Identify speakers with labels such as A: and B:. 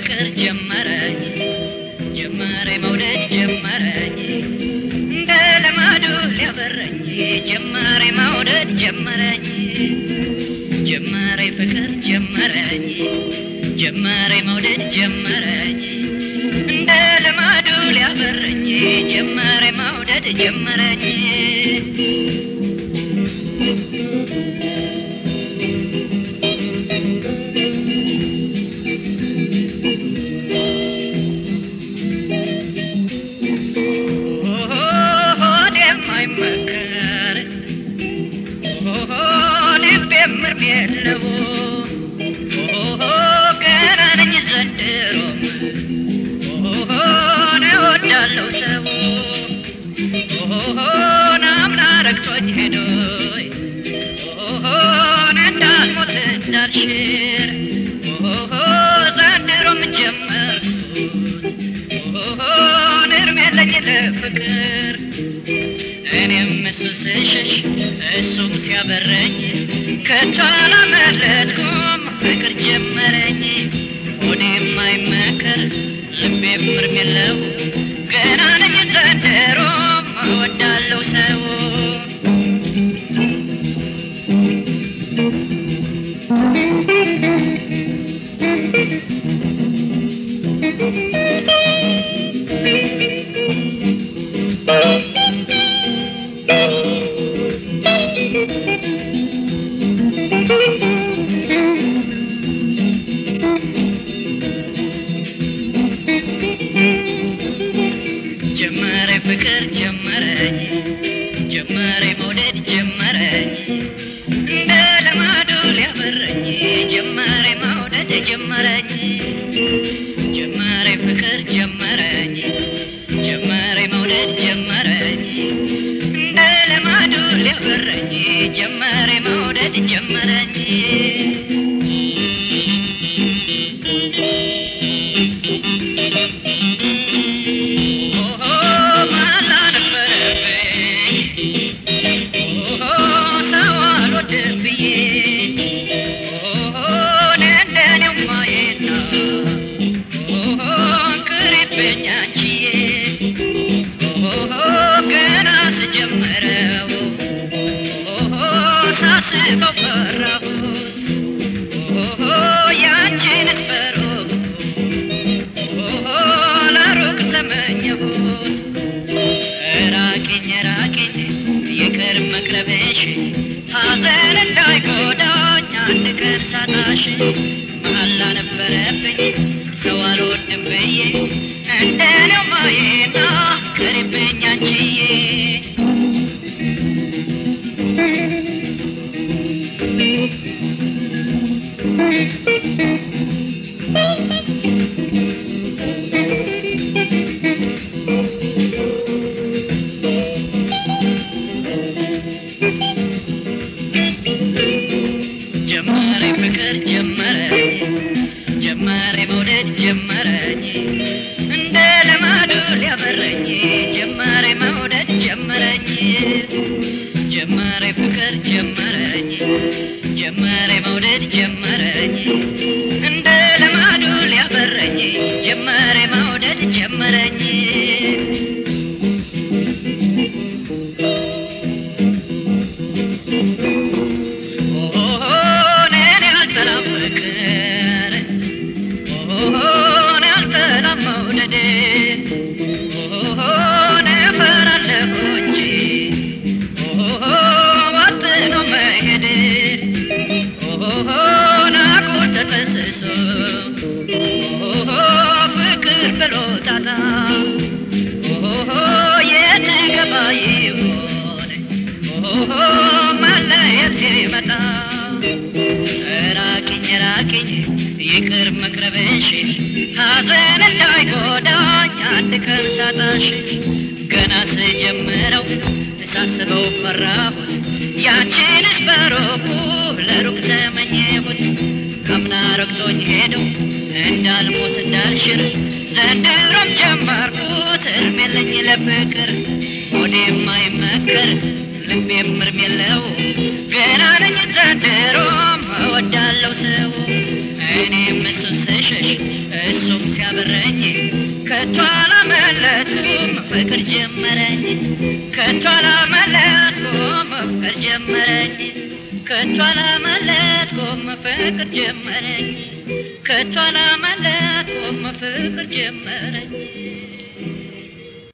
A: ፍቅር ጀመረኝ ጀመረ መውደድ ጀመረኝ እንደ ልማዱ ሊያበረኝ ጀመረ መውደድ ጀመረኝ ጀመረ ፍቅር ጀመረኝ ጀመረ መውደድ ጀመረኝ እንደ ልማዱ ሊያበረኝ ጀመረ መውደድ ጀመረኝ ሆድ የማይመከር ልብ የምርም የለው ገና ነኝ ዘንድሮም እወዳለሁ ሰው ናምና ረግቶኝ ሄዶይ እንዳልሞት እንዳልሽር ዘንድሮም ጀመርኩት እርም የለኝ ለፍቅር እኔም እሱ ስሸሽ እሱም ሲያበረኝ ከቶ አላመለጥኩም ፍቅር ጀመረኝ ሆዴ የማይመከር ልቤ ምርም የለው ገና ነኝ ዘንድሮም እወዳለሁ ሰው ጀመረ ፍቅር ጀመረኝ ጀመረ መውደድ ጀመረኝ እንደ ልማዱ ሊያበረኝ ጀመረ መውደድ ጀመረኝ ጀመረ ፍቅር ጀመረኝ ጀመረ መውደድ ጀመረኝ እንደ ልማዱ ሊያበረኝ ጀመረ መውደድ ጀመረኝ ማላ ነበረብኝ ሰው አልወድም ብዬ እንደኔው ማየና ቅሪብኝ አንቺዬ ገና ስጀምረው ሳስበው ፈራሁት ያንቺንስ በሩቅ ለሩቅ ተመኘሁት ራቂኝ ራቂኝ ይቅር መቅረብሽ ሐዘን እንዳይጎዳኝ አንድ ቀን ሳጣሽ መሐላ ነበረብኝ ሰው አልወድም ብዬ እንደኔው ማየና ቅሪብኝ አንቺዬ ጀመረ ፍቅር ጀመረኝ ጀመረ መውደድ ጀመረኝ እንደ ልማዱ ሊያበረኝ ጀመረ መውደድ ጀመረኝ ጀመረ ፍቅር ጀመረኝ ጀመረ መውደድ ጀመረኝ እንደ ልማዱ ሊያበረኝ ጀመረ መውደድ ጀመረኝ እኔን ያልጠላም ፍቅር እኔ ያልጠላም መውደድ እፈራለሁ እንጂ ዋጥኖ መሄድ ናቁር ተጠስሶ ፍቅር ብሎ ጣጣ የት ገባ ይሆን መለየት ሲመጣ ራቂኝ ራቂኝ ይቅር መቅረብሽ ሐዘን እንዳይጎዳኝ አንድ ቀን ሳጣሽ ገና ስጀምረው ሳስበው ፈራሁት ያንቺንስ በሩቁ ለሩቅ ተመኘሁት አምና ረግቶኝ ሄደው እንዳልሞት እንዳልሽር ዘንድሮም ጀመርኩት እርም የለኝ ለፍቅር ሆዴ የማይመከር ልቤም እርም የለው ገና ነኝ ዘንድሮም እወዳለሁ ሰው እኔም እሱን ስሸሽ እሱም በረኝ ከቶ አላመለጥኩም ፍቅር ጀመረኝ ከቶ አላመለጥኩም ፍቅር ጀመረኝ ከቶ አላመለጥኩም ፍቅር ጀመረኝ ከቶ አላመለጥኩም ፍቅር ጀመረኝ